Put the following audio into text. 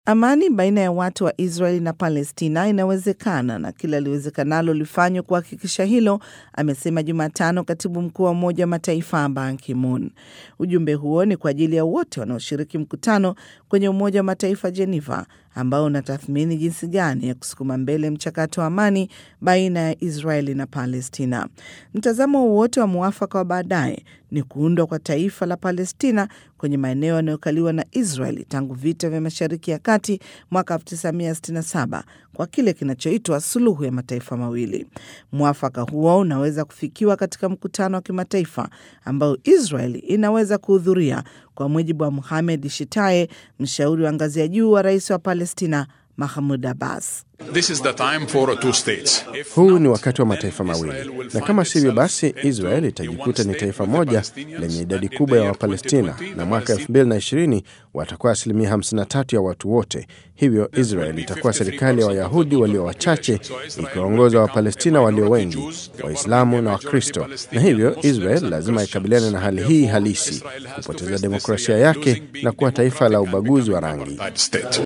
Amani baina ya watu wa Israeli na Palestina inawezekana na kila liwezekanalo lifanywe kuhakikisha hilo, amesema Jumatano katibu mkuu wa Umoja wa Mataifa Ban Ki-moon. Ujumbe huo ni kwa ajili ya wote wanaoshiriki mkutano kwenye Umoja wa Mataifa Geneva, ambao unatathmini jinsi gani ya kusukuma mbele mchakato wa amani baina ya Israeli na Palestina. Mtazamo wowote wa mwafaka wa baadaye ni kuundwa kwa taifa la Palestina kwenye maeneo yanayokaliwa na Israeli tangu vita vya Mashariki ya Kati mwaka 1967 kwa kile kinachoitwa suluhu ya mataifa mawili. Mwafaka huo unaweza kufikiwa katika mkutano wa kimataifa ambao Israeli inaweza kuhudhuria, kwa mujibu wa Mohamed Shitaye, mshauri wa ngazi ya juu wa rais wa Palestina Mahmud Abbas. This is the time for two states. If Huu not, ni wakati wa then mataifa Israel mawili, will na find kama sivyo itself basi into Israel a itajikuta one ni state taifa with the moja Palestinians, lenye idadi and in kubwa the ya year Wapalestina, 2020, na the mwaka Palestinians 2020 watakuwa asilimia 53 ya watu wote. Hivyo Israel itakuwa serikali ya Wayahudi walio wachache ikiwaongoza Wapalestina walio wengi, Waislamu na Wakristo, na hivyo Israel lazima ikabiliane na hali hii halisi, kupoteza demokrasia yake na kuwa taifa la ubaguzi wa rangi. Apartheid state.